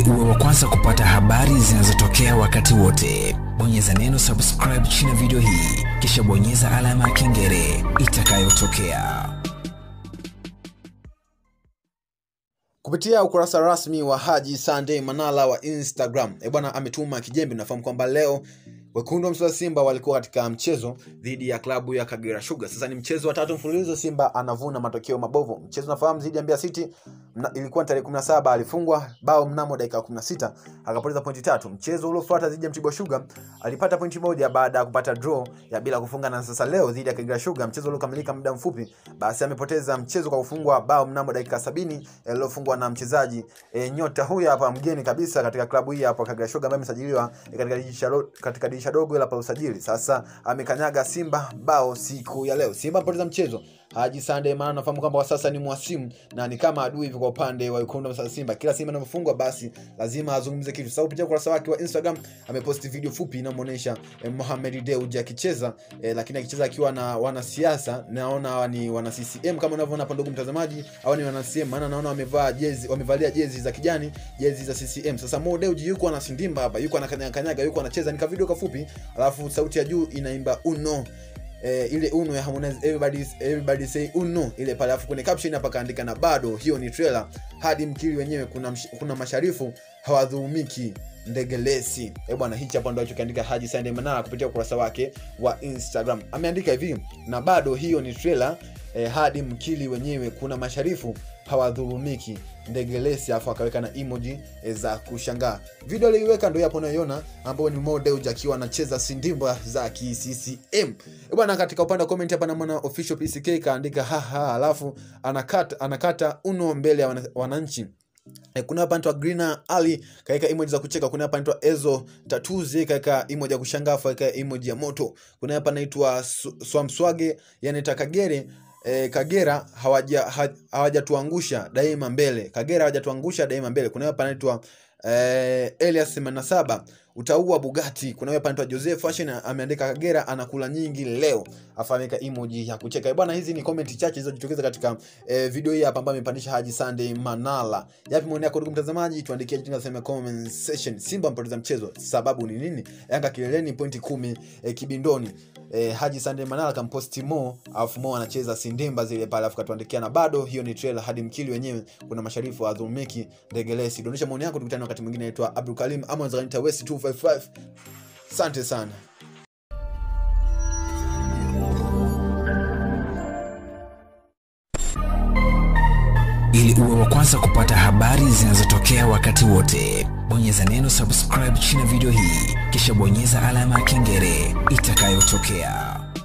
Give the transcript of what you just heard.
Ili uwe wa kwanza kupata habari zinazotokea wakati wote, bonyeza neno subscribe chini ya video hii, kisha bonyeza alama ya kengele itakayotokea. Kupitia ukurasa rasmi wa Haji Sunday Manara wa Instagram, e bwana ametuma kijembe. Nafahamu kwamba leo wekundu wa Msimbazi Simba walikuwa katika mchezo dhidi ya klabu ya Kagera Sugar. Sasa ni mchezo wa tatu mfululizo Simba anavuna matokeo mabovu. Mchezo nafahamu dhidi ya Mbeya City mna, ilikuwa ni tarehe 17 alifungwa bao mnamo dakika 16 akapoteza pointi tatu. Mchezo uliofuata dhidi ya Mtibwa Sugar alipata pointi moja baada ya kupata draw ya bila kufunga, na sasa leo dhidi ya Kagera Sugar mchezo uliokamilika muda mfupi, basi amepoteza mchezo kwa kufungwa bao mnamo dakika 70 iliyofungwa na mchezaji e, nyota huyu hapa mgeni kabisa katika klabu hii hapa Kagera Sugar ambaye amesajiliwa e, katika dirisha katika dirisha dogo la usajili. Sasa amekanyaga Simba bao siku ya leo. Simba amepoteza mchezo. Haji Sunday maana nafahamu kwamba kwa sasa ni mwasimu na ni kama adui hivi kwa upande wa wekundu wa Simba. Kila Simba anapofungwa basi lazima azungumze kitu. Sasa kupitia ukurasa wake wa Instagram ameposti video fupi inayomuonesha eh, Mohamed Dewji akicheza eh, lakini akicheza akiwa na wanasiasa. Naona hawa ni wana CCM kama unavyoona hapa, ndugu mtazamaji, hawa ni wana CCM maana naona wamevaa jezi, wamevalia jezi za kijani, jezi za CCM. Sasa Mo Dewji yuko anasindimba hapa, yuko anakanyaga kanyaga, yuko anacheza, ni video kafupi, alafu sauti ya juu inaimba uno eh, ile uno ya Harmonize everybody everybody say uno ile pale, alafu kwenye caption hapa kaandika na bado hiyo ni trailer hadi mkili wenyewe kuna msh, kuna masharifu hawadhulumiki ndegelesi eh bwana, hichi hapa ndo alichokiandika Haji Sunday Manara kupitia ukurasa wake wa Instagram. Ameandika hivi na bado hiyo ni trailer eh, hadi mkili wenyewe kuna masharifu hawadhulumiki ndegelesi afu akaweka na emoji e, za kushangaa. Video aliyoiweka ndio hapo unayoiona, ambayo ni Mo Dewji akiwa anacheza sindimba za KCCM bwana. Katika upande wa comment hapa namwona official PCK kaandika haha, alafu anakata anakata uno mbele ya wananchi. E, kuna hapa anaitwa Green Ali kaeka emoji za kucheka. Kuna hapa anaitwa Ezo Tatuzi kaeka emoji ya kushangaa, kaeka emoji ya moto. Kuna hapa anaitwa Swamswage yani Kagere E, Kagera hawajatuangusha hawaja daima mbele. Kagera hawajatuangusha daima mbele. Kuna hapa anaitwa e, Elias 87 utaua Bugatti. Kuna hapa anaitwa Joseph Fashion ameandika Kagera anakula nyingi leo, afameka emoji ya kucheka bwana. Hizi ni comment chache zilizojitokeza katika e, video hii hapa ambayo amepandisha Haji Sunday Manara. Yapi maoni yako ndugu mtazamaji? Tuandikie chini katika comment section. Simba mpoteza mchezo, sababu ni nini? Yanga kileleni pointi kumi e, kibindoni E, Haji Sunday Manara kamposti Mo alafu Mo anacheza sindimba zile pale, alafu katuandikia na bado hiyo ni trailer hadi mkili wenyewe kuna masharifu wa dhulumiki ndegelesi. Dondosha maoni yako, tukutane wakati mwingine. Naitwa Abdul Karim ama unaweza West 255. Asante sana. Ili uwe wa kwanza kupata habari zinazotokea wakati wote, bonyeza neno subscribe chini ya video hii, kisha bonyeza alama ya kengele itakayotokea.